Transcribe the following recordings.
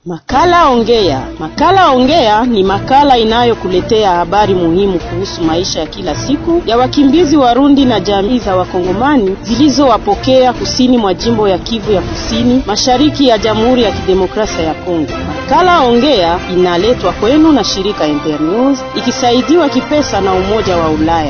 Makala Ongea. Makala Ongea ni makala inayokuletea habari muhimu kuhusu maisha ya kila siku ya wakimbizi Warundi na jamii za Wakongomani zilizowapokea kusini mwa jimbo ya Kivu ya Kusini, mashariki ya Jamhuri ya Kidemokrasia ya Kongo. Makala Ongea inaletwa kwenu na shirika Internews ikisaidiwa kipesa na Umoja wa Ulaya.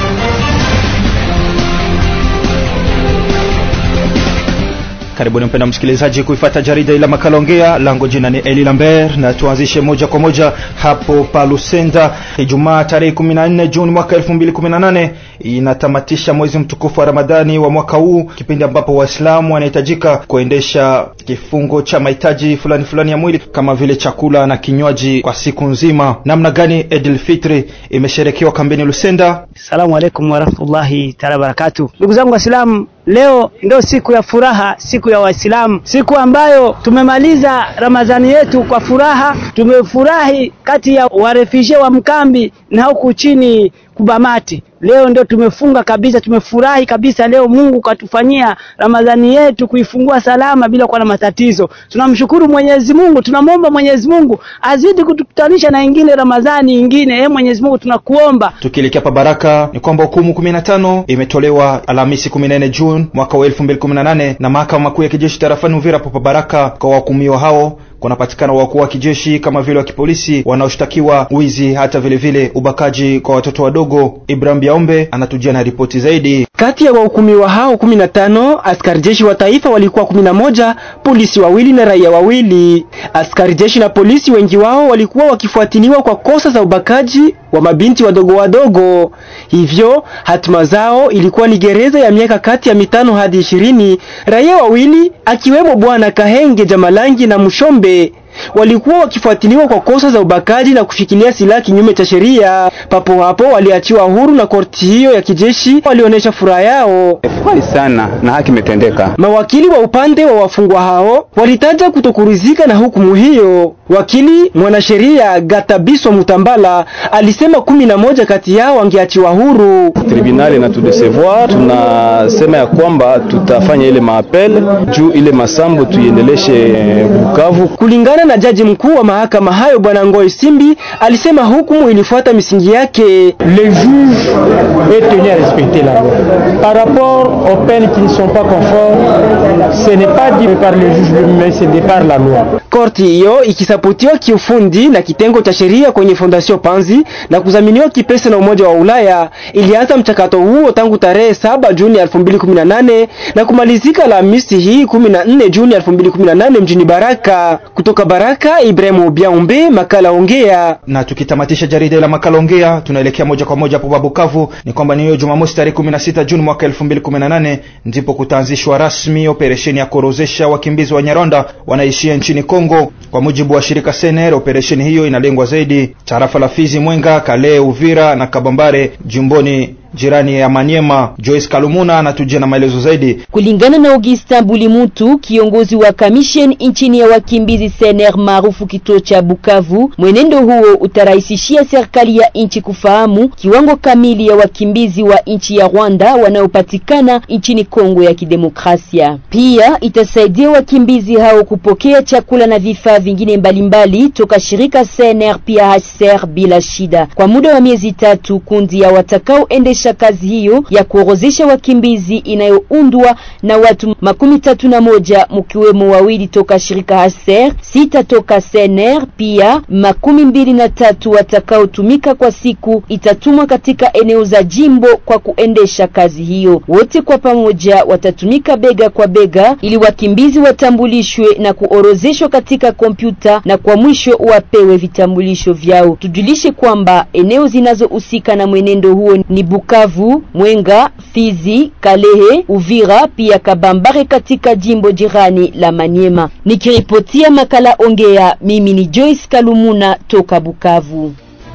Karibuni mpenda msikilizaji kuifata jarida ila makala ongea. Lango jina ni Eli Lambert na tuanzishe moja kwa moja hapo pa Lusenda. Ijumaa tarehe 14 Juni mwaka 2018 inatamatisha mwezi mtukufu wa Ramadhani wa mwaka huu, kipindi ambapo Waislamu wanahitajika kuendesha kifungo cha mahitaji fulani fulani ya mwili kama vile chakula na kinywaji kwa siku nzima. Namna gani Idul Fitri imesherekewa kambini Lusenda? Asalamu alaykum warahmatullahi taala barakatuh. Ndugu zangu Waislamu, leo ndio siku ya furaha, siku ya Waislamu, siku ambayo tumemaliza Ramadhani yetu kwa furaha. Tumefurahi kati ya warefugee wa mkambi na huku chini Kubamati. Leo ndio tumefunga kabisa, tumefurahi kabisa. Leo Mungu katufanyia Ramadhani yetu kuifungua salama bila kuwa na matatizo. Tunamshukuru Mwenyezi Mungu, tunamwomba Mwenyezi Mungu azidi kutukutanisha na ingine Ramadhani ingine. Eh, Mwenyezi Mungu tunakuomba. Tukielekea pa Baraka ni kwamba hukumu 15 imetolewa Alhamisi 14 Juni mwaka wa 2018 na mahakama makuu ya kijeshi tarafani Uvira pa Baraka kwa wahukumiwa hao kunapatikana wakuu wa kijeshi kama vile wa kipolisi wanaoshtakiwa wizi hata vile vile ubakaji kwa watoto wadogo. Ibrahim Biaombe anatujia na ripoti zaidi. Kati ya wahukumiwa hao 15 askari jeshi wa taifa walikuwa 11, polisi wawili na raia wawili. Askari jeshi na polisi wengi wao walikuwa wakifuatiliwa kwa kosa za ubakaji wa mabinti wadogo wadogo, hivyo hatima zao ilikuwa ni gereza ya miaka kati ya mitano hadi ishirini. Raia wawili akiwemo bwana Kahenge Jamalangi na Mushombe walikuwa wakifuatiliwa kwa kosa za ubakaji na kushikilia silaha kinyume cha sheria. Papo hapo waliachiwa huru na korti hiyo ya kijeshi, walionyesha furaha yao. Furahi sana na haki imetendeka. Mawakili wa upande wa wafungwa hao walitaja kutokuridhika na hukumu hiyo. Wakili mwanasheria Gatabiswa Mutambala alisema kumi na moja kati yao wangeachiwa huru. Tribunali na tudesevoir, tunasema ya kwamba tutafanya ile maapel juu ile masambo tuiendeleshe Bukavu kulingana na jaji mkuu wa mahakama hayo bwana Ngoi Simbi alisema hukumu ilifuata misingi yake. Le juge est tenu à respecter la loi. Par rapport aux peines qui ne sont pas conformes, ce n'est pas dit par le juge lui-même, mais c'est par la loi. Korti hiyo ikisapotiwa kiufundi na kitengo cha sheria kwenye Fondation Panzi na kudhaminiwa kipesa na Umoja wa Ulaya ilianza mchakato huo tangu tarehe 7 Juni 2018 na kumalizika Alhamisi hii 14 Juni 2018 mjini Baraka. Kutoka Baraka, Ibrahimu Biaumbe, makala ongea. Na tukitamatisha jarida la makala ongea, tunaelekea moja kwa moja hapo Bukavu. Ni kwamba ni hiyo Jumamosi tarehe 16 Juni mwaka 2018 ndipo kutaanzishwa rasmi operesheni ya kuorozesha wakimbizi wa Nyarwanda wanaishia nchini Kongo. Kwa mujibu wa shirika Sener, operesheni hiyo inalengwa zaidi tarafa la Fizi, Mwenga, Kale, Uvira na Kabambare jimboni jirani ya Manyema. Joyce Kalumuna anatujia na maelezo zaidi. Kulingana na Augustin Bulimutu, kiongozi wa commission nchini ya wakimbizi CNR maarufu kituo cha Bukavu, mwenendo huo utarahisishia serikali ya nchi kufahamu kiwango kamili ya wakimbizi wa nchi ya Rwanda wanaopatikana nchini Kongo ya Kidemokrasia. Pia itasaidia wakimbizi hao kupokea chakula na vifaa vingine mbalimbali toka shirika CNR pia HCR bila shida. Kwa muda wa miezi tatu, kundi ya watakaoendesha kazi hiyo ya kuorozesha wakimbizi inayoundwa na watu makumi tatu na moja mkiwemo wawili toka shirika HCR, sita toka CNR, pia makumi mbili na tatu watakaotumika kwa siku itatumwa katika eneo za jimbo kwa kuendesha kazi hiyo. Wote kwa pamoja watatumika bega kwa bega ili wakimbizi watambulishwe na kuorozeshwa katika kompyuta na kwa mwisho wapewe vitambulisho vyao. Tujulishe kwamba eneo zinazohusika na mwenendo huo ni Bukavu, Mwenga, Fizi, Kalehe, Uvira pia Kabambare katika jimbo jirani la Manyema. Nikiripotia makala Ongea, mimi ni Joyce Kalumuna toka Bukavu.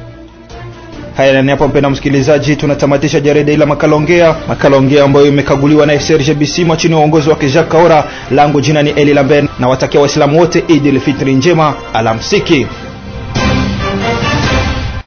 Haya, ni hapo mpenda msikilizaji, tunatamatisha jarida ila makala ongea, makala ongea ambayo imekaguliwa na Serge Bisimwa chini ya uongozi wake Jacques Kaora. Langu jina ni Eli Lambert na watakia Waislamu wote Eid el Fitri njema, alamsiki.